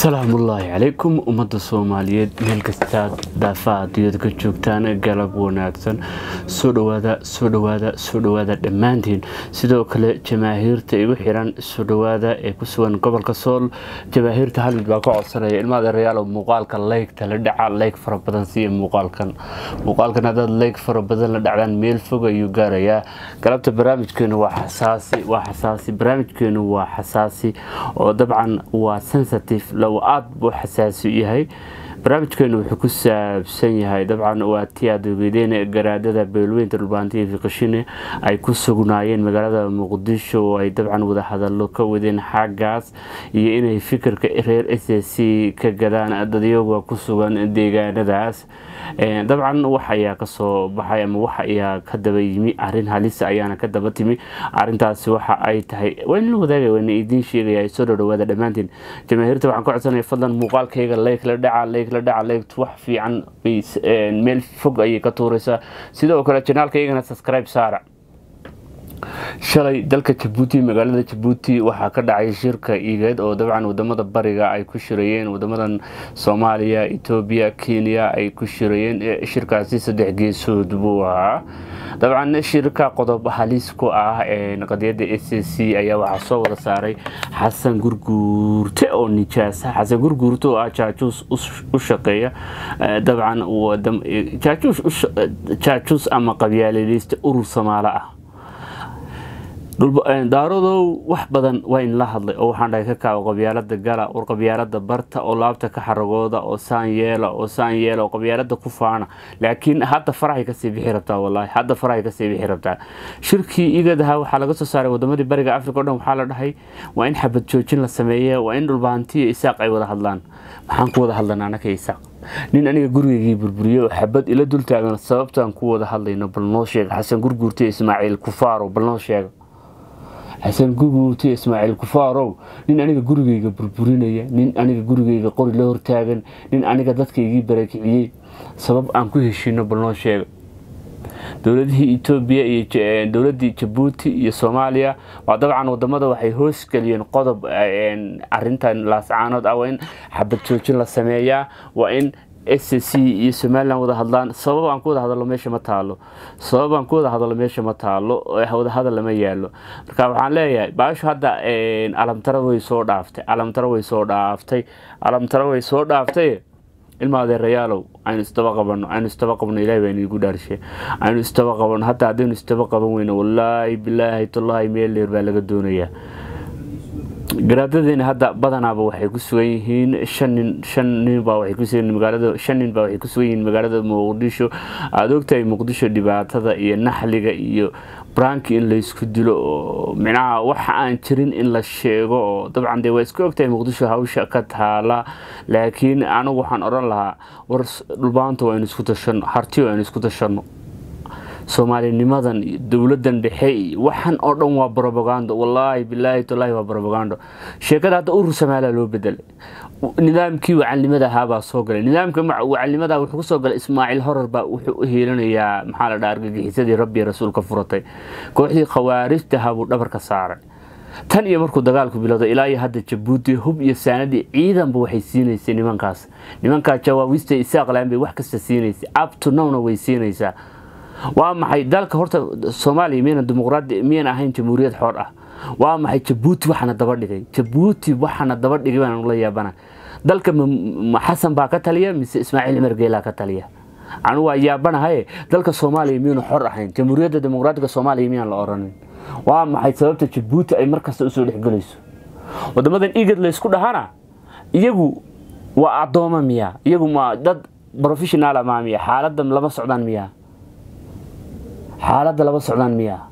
salaamullaahi calaykum ummadda soomaaliyeed meel kastaad daafaha adduunyada ka joogtaan galab wanaagsan soo dhawaada soo dhawaada soo dhawaada dhammaantiin sidoo kale jamaahiirta igu xiran soo dhawaada ee ku sugan gobolka sool jamaahiirta halmid baa ka codsanaya ilmaada reyaalo muuqaalka leygta la dhaca leyg fara badan siiya muuqaalkan muuqaalkan haddaad leyg fara badan la dhacdaan meel fog ayuu gaarayaa galabta barnaamijkeenu waa xasaasi waa xasaasi barnaamijkeenu waa xasaasi oo dabcan waa sensitive low aad buu xasaasi yahay barnaamijkeenu wuxuu ku saabsan yahay dabcan waa tii aad ogeydeen garaadada beelweynta dhulbaantiya fiqashine ay ku sugnaayeen magaalada muqdisho oo ay dabcan wadahadalo ka wadeen xaggaas iyo inay fikirka reer s c ka gadaan dadyaga ku sugan deegaanadaas dabcan wax ayaa kasoo baxay ama wax ayaa ka daba yimi arin halisa ayaana ka daba timi arintaasi waxa ay tahay waan wadaagay waan idiin sheegaya soo dhowdhawaada dhammaantiin jamaahiirta waxaan ka codsanaya fadlan muuqaalkayga leyk la dhaca leyk la dhaca leygt wax fiican meel fog ayay ka tuuraysaa sidoo kale janaalkaygana subscribe saara shalay dalka jabuuti magaalada jabuuti waxaa ka dhacay shirka igeed oo dabcan wadamada bariga ay ku shirayeen wadamadan soomaaliya etoobiya kenya ay ku shirayeen shirkaasi saddex geesood buu ahaa dabcan shirka qodob halis ku ah qadiyada s c ayaa waxaa soo wada saaray xasan gurguurte oo nijaasa xasan gurguurte oo ah jaajuus u shaqeeya dabcan jaajuus ama qabyaalileysta urur samaalo ah daaradow wax badan waa in la hadlay oo waxaan dhahay ka kaago qabyaalada gala war qabyaalada barta oo laabta ka xaragooda oo saan yeela oo saan yeela oo qabyaalada ku faana laakiin hadda farahay kasii bixi rabtaa wallaahi hadda farahay kasii bixi rabtaa shirkii igadaha waxaa laga soo saaray wadamadii bariga africa o dhan waxaa la dhahay waa in xabad joojin la sameeye waa in dhulbaantiyo isaaq ay wada hadlaan maxaan ku wada hadlanaa anaka isaaq nin aniga gurigeygii burburiye oo xabad ila dul taagan sababtaan ku wada hadlayno bal noo sheega xasan gurguurtiyo ismaaciil kufaaro bal noo sheega xasan guguurti ismaaciil kufaarow nin aniga gurigeyga burburinaya nin aniga gurigeyga qori la hortaagan nin aniga dadkaygii barakiciyey sabab aan ku heshiino bal noo sheega dowladihii etoobiya iyo dowladii jabuuti iyo soomaaliya waa dabcan wadamada waxay hoosgeliyeen qodob arintan laascaanood ah waa in xabad joojin la sameeyaa waa in s c iyo somalilan wada hadlaan sabab aan ku wada hadalo meesha ma taalo sabab aan ku wada hadalo meesha ma taalo wadahadal lama yaalo marka waxaan leeyahay baashu hadda alamtaro way soo dhaaftay alamtaro way soo dhaaftay alamtaro way soo dhaaftay ilma adeerayaalow aynu isdaba qabano aynu isdaba qabno ilahay baa inigu dhaarshe aynu isdaba qabano hataa haddaynu isdaba qaban weyno wallaahi bilaahi tallahi meel dheer baa laga doonayaa garaadadeena hadda badanaaba waxay ku sugan yihiin shan nin shan nin baa waxay ku sugan magaalada shan nin baa waxay ku sugan yihiin magaalada muqdisho aada ogtahay muqdisho dhibaatada iyo naxliga iyo branki in laysku dilo oo micnaha waxa aan jirin in la sheego oo dabcan dee waa iska ogtahay muqdisho hawsha ka taala laakiin anigu waxaan odhan lahaa war dhulbaanta waa inu isku tashano harti waa inu isku tashano soomaalinimadan dowladan dhexe waxan oo dhan waa robagando wallaahi bilaahi tallaahi waa robagando sheekada hadda urur samaaliya loo bedelay nidaamkii wacalnimada ahaabaa soo galay nidaamka wacalnimada wuxuu kusoo galay ismaaciil horar baa wuxuu u hiilanayaa maxaa la dhaha argagixisadii rabbi rasuulka furatay kooxdii khawaarijtaha buu dhabarka saaray tan iyo markuu dagaalku bilowday ilaa iyo hadda jabuuti hub iyo saanadii ciidanba waxay siinaysay nimankaas nimankaa jawaabista isaaqlaan bay wax kasta siinaysay abto nowna way siinaysaa waa maxay dalka horta soomaaliya miyana dimuqraadi miyan ahayn jamhuuriyad xoor ah waa maxay jabuuti waxaana daba dhigay jabuuti waxaana daba dhigay baan la yaabana dalka xasan baa ka taliya mise ismaaciil cumar geelaa ka taliya anigu waa yaabanahaye dalka soomaaliya miyanu xor ahayn jamhuuriyadda dimuqraadiga soomaaliya miyaan la oranin waa maxay sababta jabuuti ay markasta usoo dhexgelayso wadamadan igad laysku dhahana iyagu waa addooma miya iyagu ma dad professionala maa miya xaaladan lama socdaan miya xaaladda laba socdaan miyaa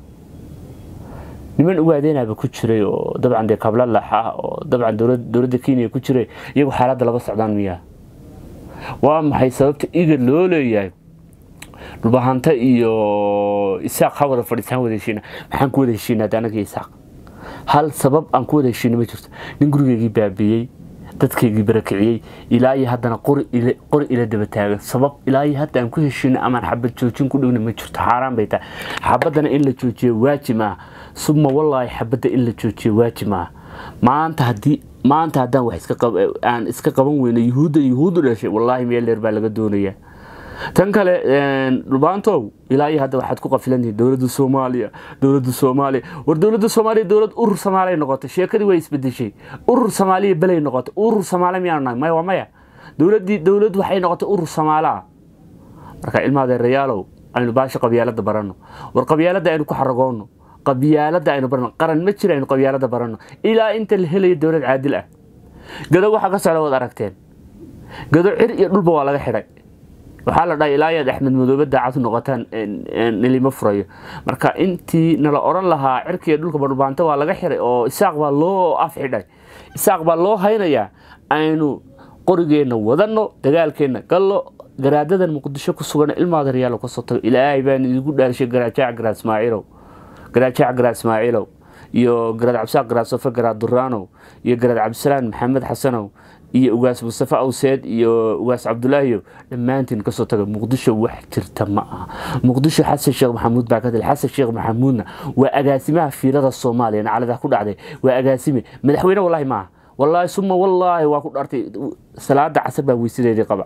niman ugaadeenaba ku jiray oo dabcan dee kablalax ah oo dabcan dowladda kenya ku jiray iyagu xaaladda laba socdaan miyaa waa maxay sababta iga loo leeyahay dhulbahanta iyo isaaq ha wada fadhiisaan wada heshiina maxaan ku wada heshiina hadda anaga isaaq hal sabab aan ku wada heshiina ma jirto nin gurigeygii baabiiyey dadkaygii barakiciyey ilaa iyo haddana qori ila daba taagan sabab ilaa iyo hadda aan ku heshino amaan xabad joojin ku dhigna ma jirto xaaraan bay tahay xabadana in la joojiyo waajib ah suma wallaahi xabadda in la joojiyo waajib ah maanta haddii maanta haddaan wax iska aan iska qaban weyno yuhuudda yuhuuddu dhashay wallaahi meel dheer baa laga doonayaa tan kale dhulbaantow ilaa iyo hadda waxaad ku qafilantihiin dowladda soomaaliya dowladda soomaaliya war dowladda soomaaliya dowlad urur soomaaliya noqotay sheekadii way isbedeshay urur soomaaliya belay noqotay urur soomaaliya miyaanu nahay maya waa maya dowladdii dowlad waxay noqotay urur soomaalaa marka ilmaadeerayaalow aynu baasha qabyaalada baranno war qabyaalada aynu ku xaragoonno qabyaalada aynu barano qaran ma jira aynu qabyaalada baranno ilaa inta la helayo dowlad caadil ah gado waxaa ka socda waad aragteen gado cir iyo dhulba waa laga xidhay waxaa la dhahay ilaa yaad axmed madoobe daacad noqotaan nilima furayo marka intii nala oran lahaa cirkiiyo dhulka badhubaanta waa laga xiray oo isaaq baa loo af xidhay isaaq baa loo haynayaa aynu qorigeenna wadanno dagaalkeenna gallo garaadadan muqdisho ku sugan ilmaadaryaal kasoo tago ilaahay baan idigu dhaarshay garaajac garaad ismaaciilow garaajac garaad ismaaciilow iyo garaad cabsaaq garaad sofe garaad duraanow iyo garaad cabdisalaan maxamed xasanow iyo ugaas mustafe awseed iyo ugaas cabdulaahiyo dhammaantiin kasoo taga muqdisho wax jirta ma aha muqdisho xasan sheekh maxamuud baa ka dil xasan sheekh maxamuudna waa agaasimaha fiilada soomaaliya naclada ku dhacday waa agaasime madaxweyne wallaahi maaha wallaahi suma wallaahi waa ku dhartay salaada casar baa weysadeedii qaba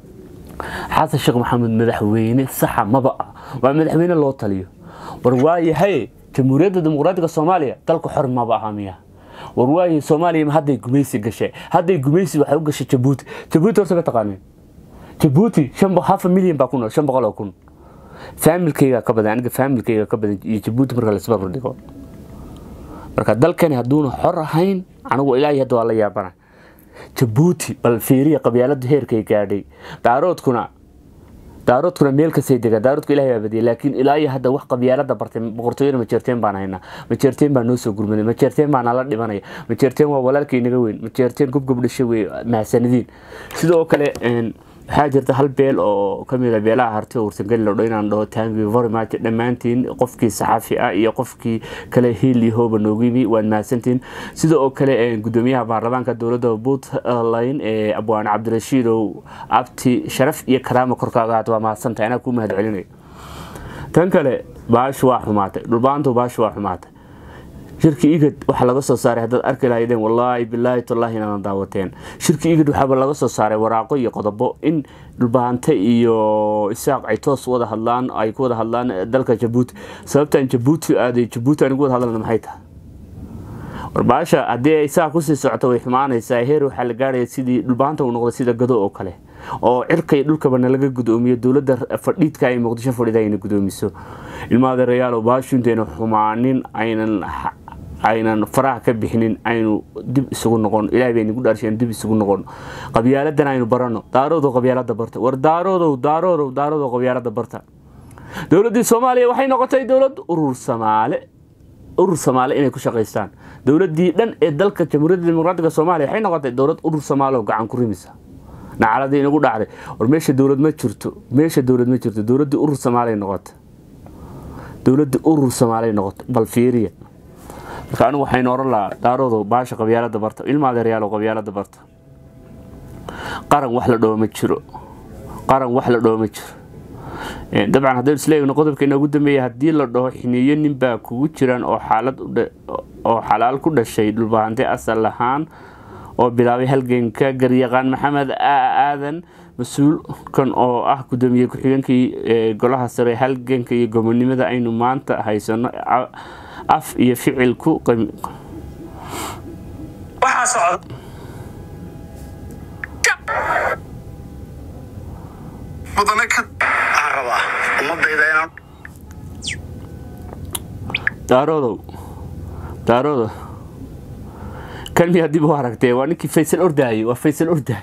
xasan sheekh maxamuud madaxweyne saxa maba ah waa madaxweyne loo taliyo war waayahay jamhuuriyadda dimuqraadiga soomaaliya dalka xor maba aha miya war waayahay soomaaliya hadday gumaysi gashay hadday gumaysi waxay u gashay jabuuti jabuuti horta ma taqaaneen jabuuti hafa milyan baa ku nool shan boqol oo kun faamilkayga ka badan aniga faamilkayga ka badan iyo jabuuti marka laisbarbar dhigo marka dalkani hadduuna xor ahayn anigu ilaahay hadda waa la yaabana jabuuti bal fiiriya qabyaalada heerkay gaadhay daaroodkuna daaroodkuna meel kasay degaa daaroodku ilahay baa badiyay laakiin ilaa iyo hadda wax qabyaalada bartay boqortooyada majeerteen baan haynaa majeerteen baa noo soo gurmaday majeerteen baa nala dhibanaya majeerteen waa walaalkay naga weyn majeerteen gobgob dhashay wey mahasanidiin sidoo kale waxaa jirta hal beel oo kamid a beelaha harti oo warsangali lodho inaan dhaho tangi vormat dhammaantiin qofkii saxaafi ah iyo qofkii kale hiili hooba noogu yimi waad mahadsantiin sida oo kale gudoomiyaha baarlamaanka dowladda puntland ee abwaan cabdirashiidow abti sharaf iyo karaama korkaaga haata waa mahadsantahay anaa kuu mahad celinaya tan kale baashu waa xumaatay dhulbaantu baashu waa xumaatay shirki igad waxaa laga soo saaray haddaad arki lahaydeen wallaahi bilaahi tallaahi inaadan daawateen shirki igad waxaaba laga soo saaray waraaqo iyo qodobo in dhulbaante iyo isaaq ay toos wada hadlaan ay ku wada hadlaan dalka jabuuti sababtaan jabuuti aaday jabuuti anigu wada hadlana maxay tahay warbaasha haddii ay saa kusii socoto way xumaanaysaa heer waxaa la gaaraya sidii dhulbaanta uu noqday sida gado oo kale oo cirkay dhulkaba nalaga gudoomiyo dowladda fadhiidka ay muqdisho fadhida ayna gudoomiso ilmaadeerayaalo baashu intayna xumaanin aynan aynan faraha ka bixinin aynu dib isugu noqon ilahay bay nagu dhaarshay dib isugu noqon qabyaaladan aynu barano daaroodow qabyaalada barta war daaroodow daaroodow daaroodow qabyaalada barta dowladdii soomaaliya waxay noqotay dowlad urur samaale urur samaale inay ku shaqaystaan dowladdii dhan ee dalka jamhuuriyadda dimuqraatiga soomaaliya waxay noqotay dowlad urur samaale oo gacan ku rimisa nacaladii inagu dhacday war meesha dowlad ma jirto meesha dowlad ma jirto dowladdii urur samaaliya noqota dowladdii urur samaaliya noqota bal fiiriya marka anigu waxaynu oran lahaa daaroodo baasha qabyaalada barta ilma adeeryaalo qabyaalada barta qaran wax la dhoo ma jiro qaran wax la dhoo ma jiro dabcan haddaynu isleegno qodobkeena ugu dambeeya haddii la dhaho xiniyo ninbaa kugu jiraan oo xaalad oo xalaal ku dhashay dhulbahante asal ahaan oo bilaabay halganka garyaqaan maxamed aadan mas-uulkan oo ah gudoomiye ku-xigeenkii golaha sare halganka iyo gobonimada aynu maanta haysano af iyo ficil ku daaroodow daaroodo kan miyaa dib u aragtee waa ninkii faysal ordaayey waa faysal ordaay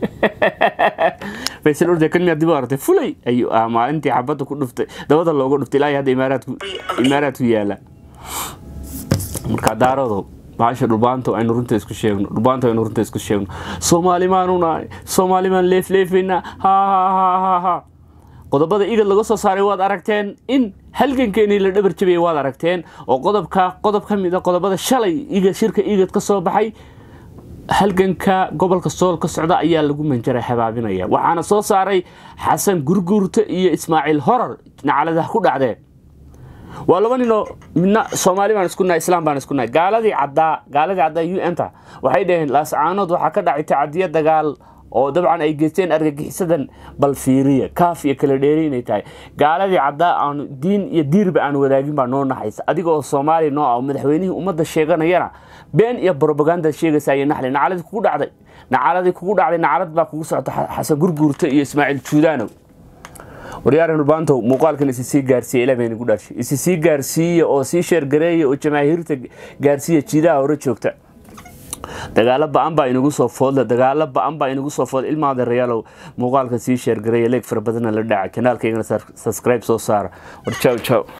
faysal ordaay kan miyaa dib u aragtee fulay ayuu ah maalintii xabadda ku dhuftay dabada looga dhuftay ilaa hadda imaaraadku imaaraadku yaala marka daaroodow baasha dhulbaanto aynu runta isku sheegno dhulbaanto aynu runta isku sheegno soomaali maanu nahay soomaali maan leefleefaynaa ha ha ha ha ha qodobada igad laga soo saaray waad aragteen in halgankeenii la dhabar jabiyay waad aragteen oo qodobka qodob ka mid a qodobada shalay igad shirka igad ka soo baxay halganka gobolka sool ka socda ayaa lagu manjara habaabinaya waxaana soo saaray xasan gurguurta iyo ismaaciil horar nacaladaha ku dhacdeen waa laba ninoo midna soomaali baan isku nahay islaam baan isku nahay gaaladii caddaa gaaladii caddaa u n ta waxay dhaheen laascaanood waxaa ka dhacay tacadiya dagaal oo dabcan ay geysteen argagixisadan bal fiiriya kaaf iyo kala dheeri inay tahay gaaladii caddaa aanu diin iyo diirba aan wadaagin baa noo naxaysa adiga oo soomaaliya noo ah madaxweynihii ummadda sheeganayana been iyo brobaganda sheegaysa iyo naxli nacaladii kugu dhacday nacaladii kugu dhacday nacalad baa kugu socota xasan gurguurta iyo ismaaciil juudaanow waryaaran urbaantow muuqaalkan isi sii gaarsiiya ilaa baynagu dhaashay isi sii gaarsiiya oo sii sheergareeya oo jamaahiirta gaarsiiya jiidaha hore joogta dagaalo ba-an baa inagu soo foodle dagaalo ba-an baa inagu soo foodle ilmaada rayaalow muuqaalka sii sheergareeya leeg fara badanna la dhaca kanaalkaygana subscribe soo saara war jaw jaw